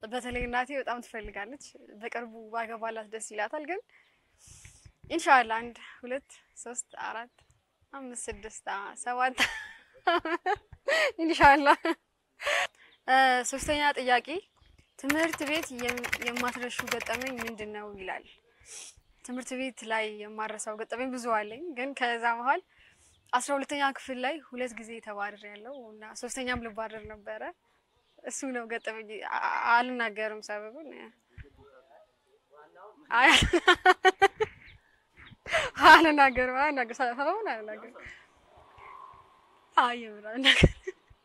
በተለይ እናቴ በጣም ትፈልጋለች። በቅርቡ ባገባላት ደስ ይላታል። ግን ኢንሻአላ አንድ ሁለት ሶስት አራት አምስት ስድስት አ ሰባት ኢንሻአላ። እ ሶስተኛ ጥያቄ ትምህርት ቤት የም- የማትረሹ ገጠመኝ ምንድን ነው ይላል። ትምህርት ቤት ላይ የማረሳው ገጠመኝ ብዙ አለኝ። ግን ከዛ መሀል አስራ ሁለተኛ ክፍል ላይ ሁለት ጊዜ ተባረር ያለው እና ሶስተኛም ልባረር ነበረ። እሱ ነው ገጠመኝ። አ- አ- አልናገርም ሰበቡን። አይ አልናገርም አልናገርም ሰበቡን አልናገርም። አይ የምር አልናገርም።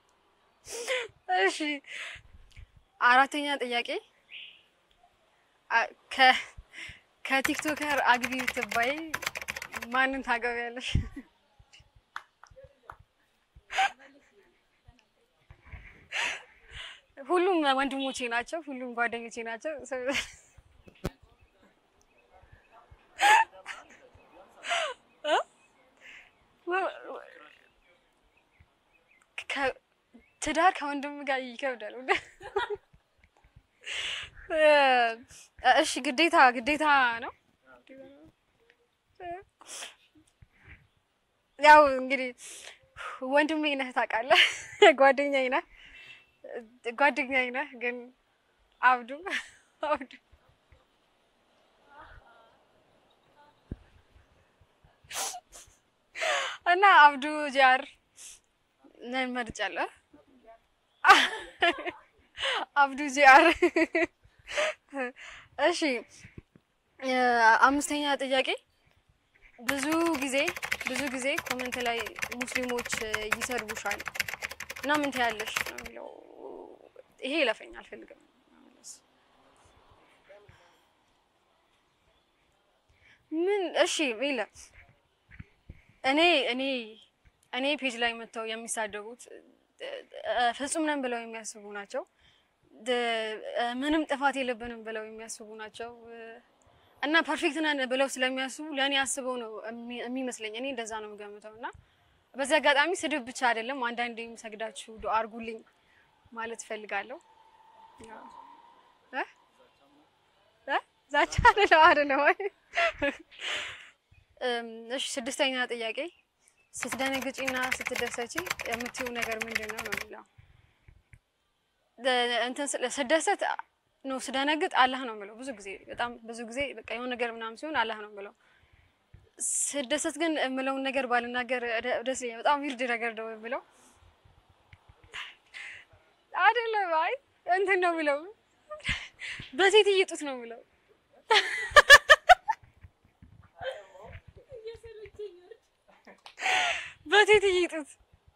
እሺ አራተኛ ጥያቄ አ- ከ ከቲክቶከር አግቢ ብትባይ ማንን ታገቢያለሽ? ሁሉም ወንድሞቼ ናቸው። ሁሉም ጓደኞቼ ናቸው። እ? ከ- ትዳር ከወንድም ጋር ይከብዳል። እ፣ እሺ ግዴታ ግዴታ ነው። ያው እንግዲህ ወንድሜ ነህ ታውቃለህ፣ ጓደኛዬ ነህ ጓደኛዬ ነህ። ግን አብዱ አብዱ እና አብዱ ጃር ነን መርጫለሁ። አብዱ ጂአር። እሺ አምስተኛ ጥያቄ ብዙ ጊዜ ብዙ ጊዜ ኮመንት ላይ ሙስሊሞች ይሰድቡሻል እና ምን ትያለሽ ነው የሚለው። ይሄ ይለፈኝ አልፈልግም። ምን እሺ ይለ እኔ እኔ እኔ ፔጅ ላይ መጥተው የሚሳደቡት ፍጹም ነን ብለው የሚያስቡ ናቸው። ምንም ጥፋት የለብንም ብለው የሚያስቡ ናቸው። እና ፐርፌክት ነን ብለው ስለሚያስቡ ለእኔ አስበው ነው የሚመስለኝ። እኔ እንደዛ ነው የምገምተው። እና በዚህ አጋጣሚ ስድብ ብቻ አይደለም፣ አንዳንዴም ሰግዳችሁ ዱአ አድርጉልኝ ማለት እፈልጋለሁ። እ እ ዛቻ አይደለም አይደለም ወይ? እሺ ስድስተኛ ጥያቄ ስትደነግጪና ስትደሰቺ የምትይው ነገር ምንድን ነው ነው የሚለው። እንትን ስደሰት ነው ስደነግጥ አላህ ነው የምለው። ብዙ ጊዜ በጣም ብዙ ጊዜ በቃ የሆነ ነገር ምናምን ሲሆን አላህ ነው የምለው። ስደሰት ግን የምለውን ነገር ባልናገር ደስ ይለኛል። በጣም ዊርድ ነገር ነው የምለው አይደለም። አይ እንትን ነው የምለው በሴትዬ ጡት ነው የምለው በቴትዬ ጡት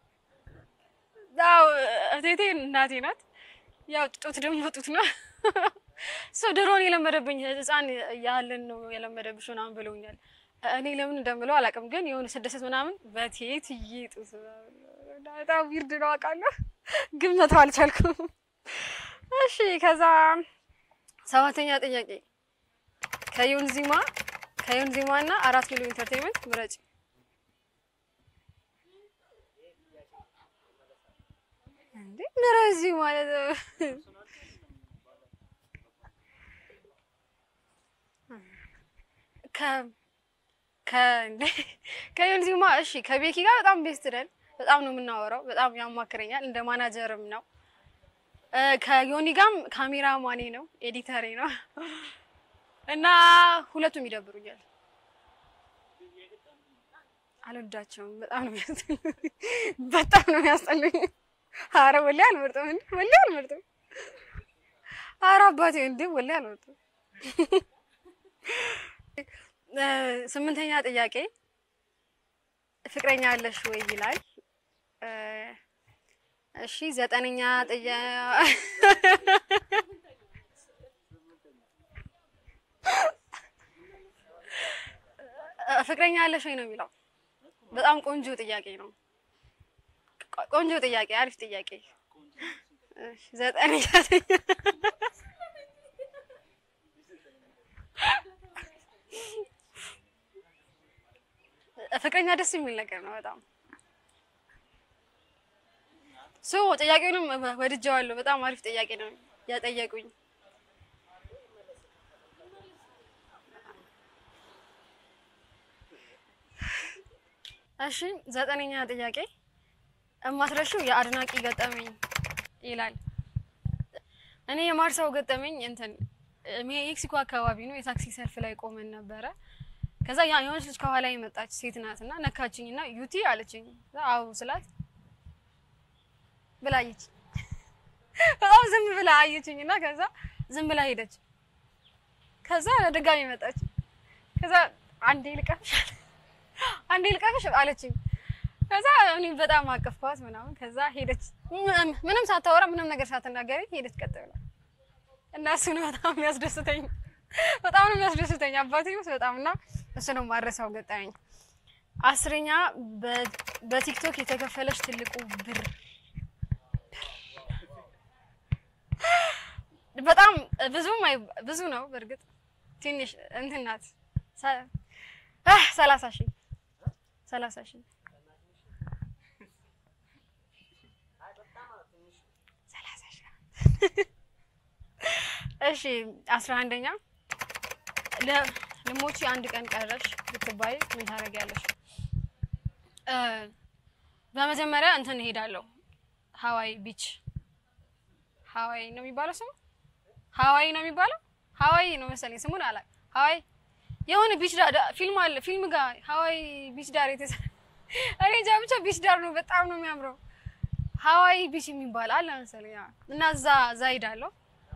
ያው እቴቴ እናቴ ናት። ያው ጡት ደግሞ ጡት ነው። ሰው ድሮን የለመደብኝ ሕፃን ያለን ነው የለመደብሽ ምናምን ብለውኛል። እኔ ለምን እንደምለው አላውቅም፣ ግን የሆነ ስደሰት ምናምን በቴትዬ ጡት በጣም ዊርድ ነው አውቃለሁ፣ ግን መተው አልቻልኩም። እሺ ከዛ ሰባተኛ ጥያቄ ከዮንዚማ ከዮንዚማ እና አራት ኪሎ ኢንተርቴንመንት ምረጭ። እንዴ ምረዚ ማለት ከ ከ እንዴ ከዮንዚማ እሺ፣ ከቤኪ ጋር በጣም ቤስት ነን። በጣም ነው የምናወራው። በጣም ያማክረኛል። እንደ ማናጀርም ነው። ከዮኒ ጋርም ካሜራ ማኔ ነው፣ ኤዲተሬ ነው እና ሁለቱም ይደብሩኛል። አልወዳቸውም። በጣም ነው የሚያስጠሉኝ። በጣም ነው የሚያስጠሉኝ። አረ ወላሂ አልመርጥም፣ እንዴ ወላሂ አልመርጥም። አረ አባቴ እንዴ ወላሂ አልመርጥም። ስምንተኛ ጥያቄ ፍቅረኛ አለሽ ወይ ይላል። እሺ ዘጠነኛ ጥያ ፍቅረኛ አለሽ ወይ ነው የሚለው። በጣም ቆንጆ ጥያቄ ነው። ቆንጆ ጥያቄ፣ አሪፍ ጥያቄ። እሺ ዘጠነኛ ፍቅረኛ ደስ የሚል ነገር ነው በጣም ሶ ጥያቄውንም ወድጀዋለሁ። በጣም አሪፍ ጥያቄ ነው ያጠየቁኝ። እሺ ዘጠነኛ ጥያቄ እማትረሺው የአድናቂ ገጠመኝ ይላል። እኔ የማርሳው ገጠመኝ እንትን ሜክሲኮ አካባቢ ነው። የታክሲ ሰልፍ ላይ ቆመን ነበረ። ከዛ ያ የሆነች ልጅ ከኋላ የመጣች ሴት ናት እና ነካችኝ እና ዩቲ አለችኝ። አዎ ስላት ብላ አየች። በጣም ዝም ብላ አየችኝ እና ከዛ ዝም ብላ ሄደች። ከዛ ድጋሚ መጣች። ከዛ አንዴ ልቀፍሽ አንዴ ልቀፍሽ አለችኝ። ከዛ እኔ በጣም አቀፍኳት ምናምን። ከዛ ሄደች፣ ምንም ሳታወራ ምንም ነገር ሳትናገሪ ሄደች ቀጥ ብላ እና እሱ ነው በጣም የሚያስደስተኝ፣ በጣም ነው የሚያስደስተኝ አባቴ ውስጥ በጣም እና እሱ ነው ማረሳው ገጠመኝ። አስረኛ በቲክቶክ የተከፈለች ትልቁ ብር በጣም ብዙም ብዙ ነው በእርግጥ ትንሽ እንትን ናት። ሰላሳ ሺህ ሰላሳ ሺህ እሺ አስራ አንደኛ ልሞቺ አንድ ቀን ቀረሽ ብትባይ ምን ታደርጊያለሽ? በመጀመሪያ እንትን እሄዳለሁ ሀዋይ ቢች ሀዋይ ነው የሚባለው ስሙ ሀዋይ ነው የሚባለው ሀዋይ ነው መሰለኝ ስሙን አላ ሀዋይ የሆነ ቢች ዳር ፊልም አለ ፊልም ጋር ሀዋይ ቢች ዳር የተሰራ እኔ እንጃ ብቻ ቢች ዳር ነው በጣም ነው የሚያምረው ሀዋይ ቢች የሚባል አለ መሰለኝ እና እዛ እዛ ሄዳለሁ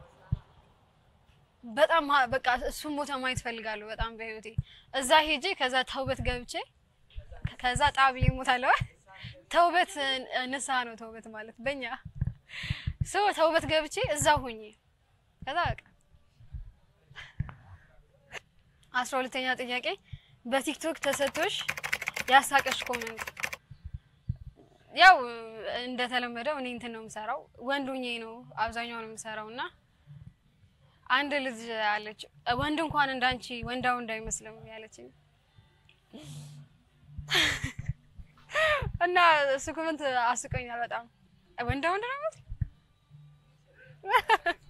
በጣም በቃ እሱን ቦታ ማየት ፈልጋለሁ በጣም በህይወቴ እዛ ሄጄ ከዛ ተውበት ገብቼ ከዛ ጣብዬ እሞታለሁ ተውበት ንስሐ ነው ተውበት ማለት በእኛ ሰው ተውበት ገብቼ እዛ ሆኜ ከዛ በቃ አስራ ሁለተኛ ጥያቄ በቲክቶክ ተሰጥቶሽ ያሳቀሽ ኮመንት ያው እንደተለመደው እኔ እንትን ነው የምሰራው ወንዱኜ ነው አብዛኛው ነው የምሰራው እና አንድ ልጅ አለች ወንድ እንኳን እንዳንቺ ወንዳ ወንድ አይመስልም ያለችኝ እና እሱ ኮመንት አስቆኛል በጣም ወንዳ ወንድ ነው